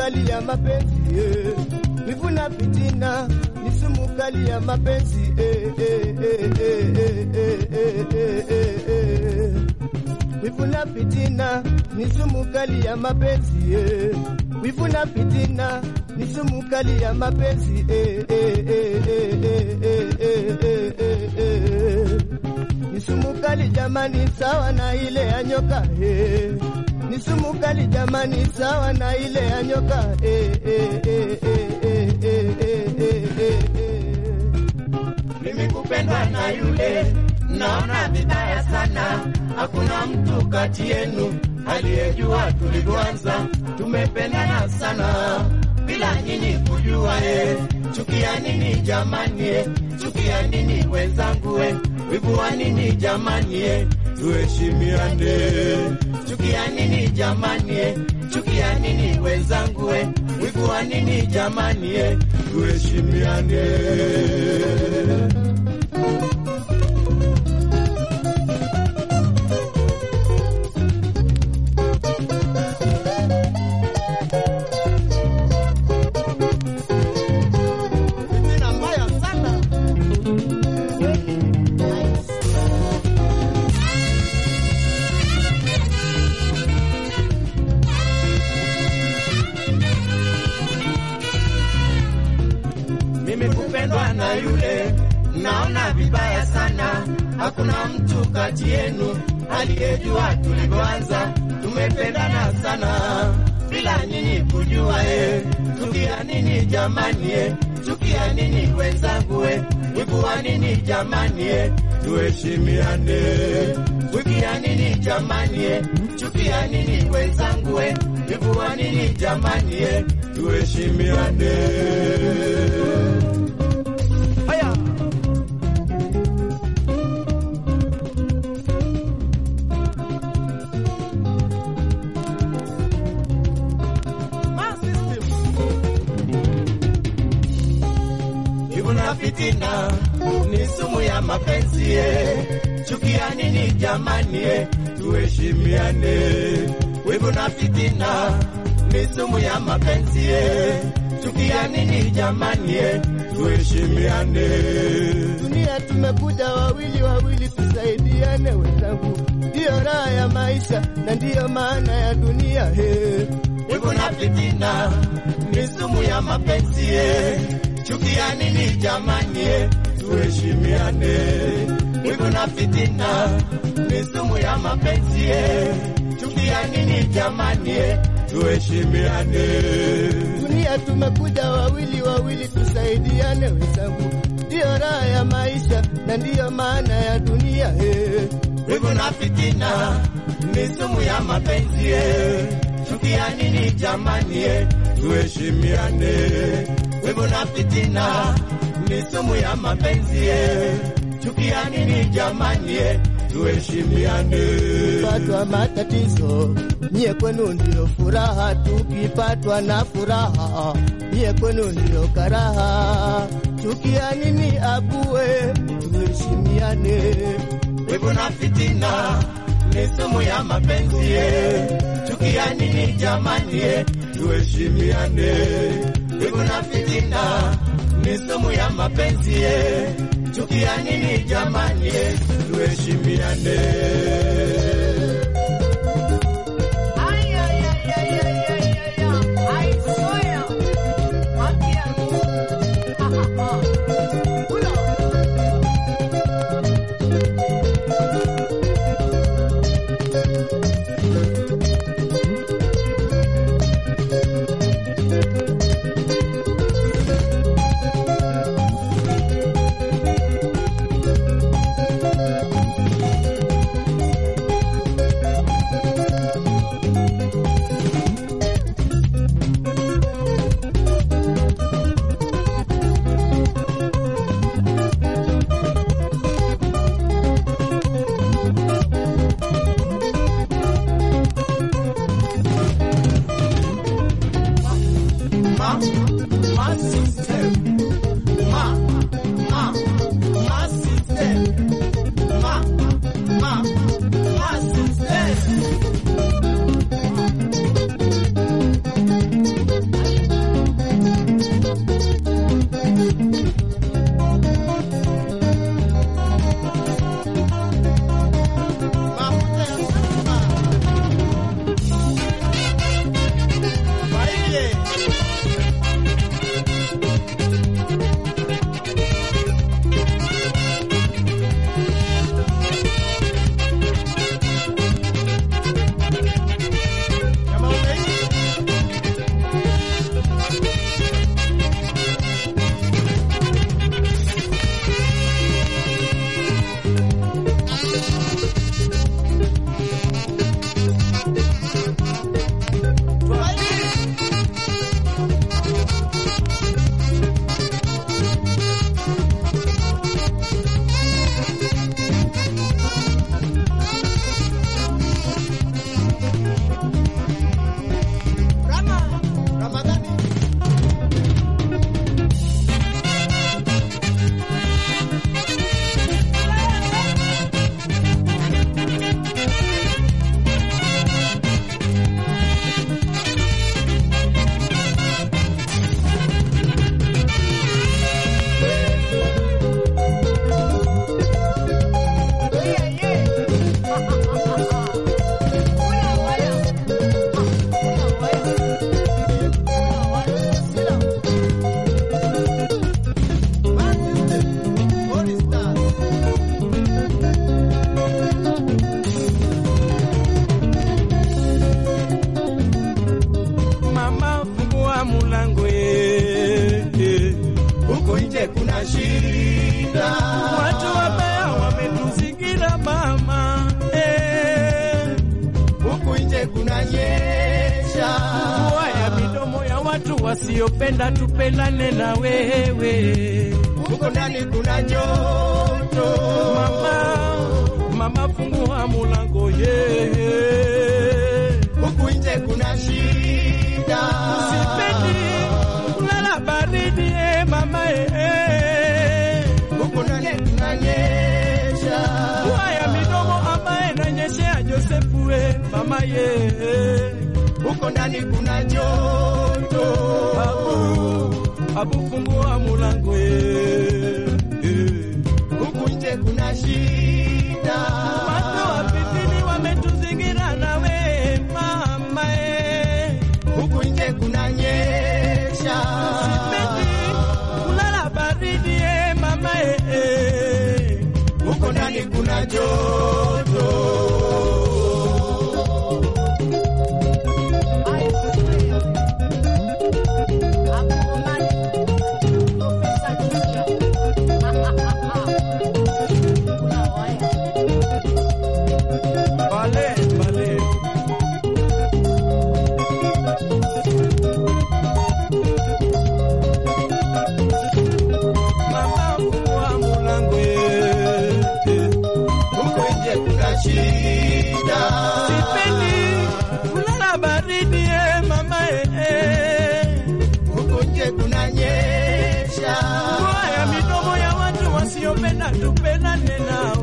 kali ya mapenzi eh. Wivu na fitina ni sumu kali ya mapenzi eh, eh, eh, eh, eh, eh, eh, eh, eh, eh. Wivu na fitina ni sumu kali ya mapenzi eh. Wivu na fitina ni sumu kali ya mapenzi eh, eh, eh, eh, eh, eh, eh, eh, eh, eh. Ni sumu kali jamani, sawa na ile ya nyoka eh. Ni sumu kali jamani, sawa na ile ya nyoka eh, eh, eh, eh, eh, eh, eh, eh, eh, eh. mimi kupendwa na yule, naona vibaya sana. Hakuna mtu kati yenu aliyejua tulivyoanza, tumependana sana bila nyinyi kujua. E, chukia nini jamani? E, chukia nini wenzangu? E, wivu wa nini jamani? E, tuheshimiane. Chukia nini jamani? E, chukia nini wenzangu? E, wivu wa nini jamani? E, tuheshimiane. Fitina mbaya sana. mimi kupendwa na yule, naona vibaya sana. Hakuna mtu kati yenu aliyejua tulivyoanza, tumependana sana bila nyinyi kujua. E, chukia nini jamani? E, chukia nini wenzangu? E, wivu wa nini jamani? E, tuheshimiane. Chukia nini jamani? E, chukia nini wenzangu? E, wivu wa nini jamani? E, tuheshimiane. Haya. Wivu na fitina ni sumu ya mapenzi eh. Chukia nini jamani eh. Tuheshimiane. Wivu na fitina ni sumu ya mapenzi eh. Chukia nini jamani eh. Tuheshimiane. Dunia tumekuja wawili wawili, tusaidiane wenzangu, ndiyo raha ya maisha na ndiyo maana ya dunia he. Wivu na fitina ni sumu ya mapenzi eh. Chukia nini jamani eh. Tuheshimiane. Wivu na fitina ni sumu ya mapenzi eh. Chukia nini jamani eh. Tuheshimiane. Dunia tumekuja wawili wawili, tusaidiane wenzangu, ndiyo raha ya maisha na ndiyo maana ya dunia he. Wivu na fitina ni sumu ya mapenzi eh. Chukia nini jamani eh. Tuheshimiane. Wivu na fitina ni sumu ya mapenzi eh. Chukia nini jamani eh. Tuheshimiane. Tukipatwa matatizo, nyie kwenu ndiyo furaha. Tukipatwa na furaha, nyie kwenu ndiyo karaha. Chukia nini abue, tuheshimiane. Wivu na fitina ni sumu ya mapenzi eh. Chukia nini jamani eh. Tuheshimiane. Wivu na fitina ni sumu ya mapenzi eh. Chukia nini jamani eh. Tuheshimiane. Ay, ay, ay, ay, ay, ay, ay, ay. Ay, soya. Wakia. Ha, ha, ha. Uno. nje kunanyesha, mvua ya midomo ya watu wasiopenda tupendane na wewe. huko ndani kuna joto. Mama, mama fungua mulango ye. huku nje kuna shida, Sipendi kulala baridi eh, mama eh. huku ndani kunanyesha, Mvua ya midomo ambaye nanyeshea Josefu eh, mama ye. huko ndani kuna joto. Abu, abu fungua mulango ye. Eh. huku nje kuna shida, Watu wapitini wametuzingira nawe mama eh. huku nje kunanyesha, Sipendi kulala baridi eh, mama eh, eh. huko ndani kuna joto. Vale, vale. Mama fungua mulango eh, eh. huko nje kuna shida, Sipendi kulala baridi eh, mama eh, eh. huko nje kunanyesha, Mvua ya midomo ya watu wasiopenda tupendane nao